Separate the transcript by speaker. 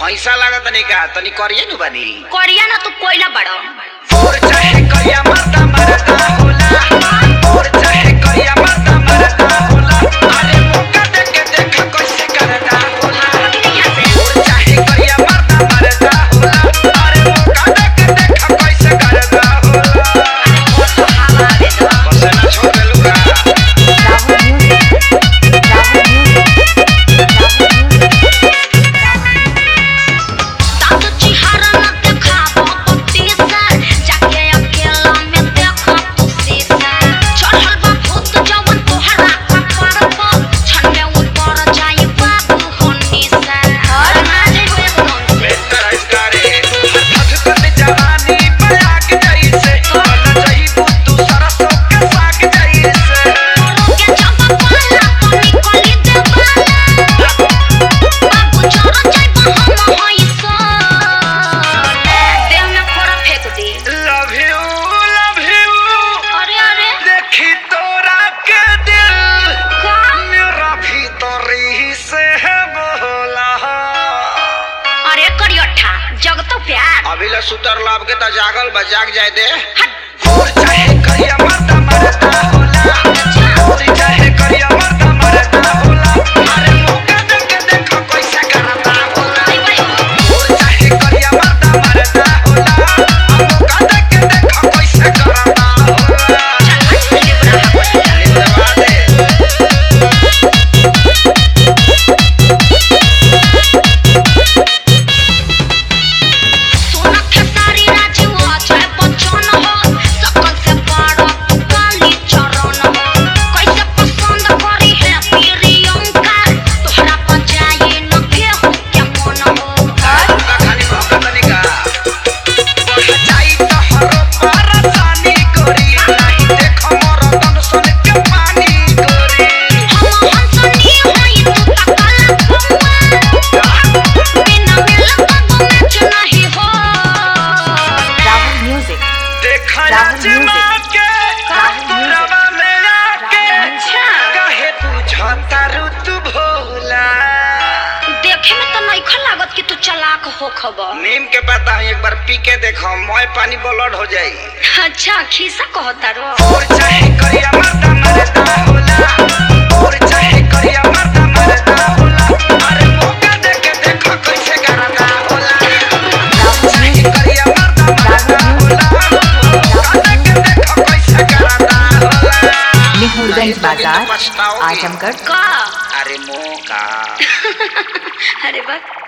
Speaker 1: भैसा लागत नहीं का तनी करिए नु बानी
Speaker 2: करिया ना तू कोयला बड़ो
Speaker 1: और चाहे करिया मरदा मरदा होला और चाहे करिया मरदा मरदा होला अरे मौका दे के देख कैसे करदा होला और चाहे करिया मरदा मरदा होला अरे मौका दे के देख कैसे करदा होला बस ना छोड़ दे लुका
Speaker 3: Rahul Music. Rahul Music. Rahul Music.
Speaker 2: तातो चिहारा ना देखाबो पत्ती से जाके अकेला में देखो तू शीशा चढ़ल बा भूत जवन तोहरा कपार पर छन में ऊपर जाई बाबू होनी से और ना जाई एकदम से
Speaker 1: बेहतर इसकारे हथ कट जवानी पे आग जैसे बन जाई तू सरसों के साग जैसे
Speaker 2: के जब पाला तो निकली देवाला बाबू चढ़ जाई हम होई सो देह में फोड़ा फेंक दे
Speaker 1: लव यू लव यू
Speaker 2: अरे अरे
Speaker 1: देखी तोरा के दिल
Speaker 2: का
Speaker 1: मेरा भीतरी से है बोला
Speaker 2: अरे करियठा जग तो प्यार
Speaker 1: अभी ले सुतर लाभ के त जागल बा जाग जाए दे
Speaker 2: हट
Speaker 1: और चाहे करिया मरदा मरदा होला और चाहे करिया मरदा मरदा होला अरे मौका दे के देखो कैसे करता होला
Speaker 2: भाई भाई
Speaker 1: और चाहे करिया मरदा मरदा होला मौका दे के देखो कैसे करता होला धन्यवाद दे
Speaker 2: सोना खेसारी राजीव अजय बच्चन हो सकल से बड़ा काली चरण हो कैसे पसंद करी है प्रियंका तोहरा पर जाए न केहू के मन हो
Speaker 1: का खाली मौका तनिका बढ़ जाई तो हरो परेशानी करी नहीं देखो मोर तन सुन के पानी करी
Speaker 2: हम हंसनी होई तू तकला खम्मा बिना मिल कबो मैच नहीं हो
Speaker 3: Rahul Music.
Speaker 1: देखा
Speaker 3: राहुल
Speaker 1: जमा
Speaker 3: म्यूजिक।
Speaker 1: के
Speaker 3: राहुल म्यूजिक।
Speaker 1: रवा में आके
Speaker 2: अच्छा।
Speaker 1: काहे बुझता ऋतु भोला
Speaker 2: देखे में तो नहीं लागत कि तू चलाक हो खबर
Speaker 1: नीम के पता है एक बार पी के देखो मोय पानी ब्लड हो जाई
Speaker 2: अच्छा खीसा कहता रो
Speaker 1: और चाहे करिया मरदा मरदा होला और चाहे करिया मरदा मरदा होला अरे मौका दे के देखो कैसे करदा होला चाहे करिया मरदा मरदा होला मौका दे के देखो कैसे करदा होला
Speaker 3: Mehurganj Bazar,
Speaker 1: पछताओगे।
Speaker 3: Ajamgarh.
Speaker 2: का
Speaker 1: अरे मौका
Speaker 2: अरे बस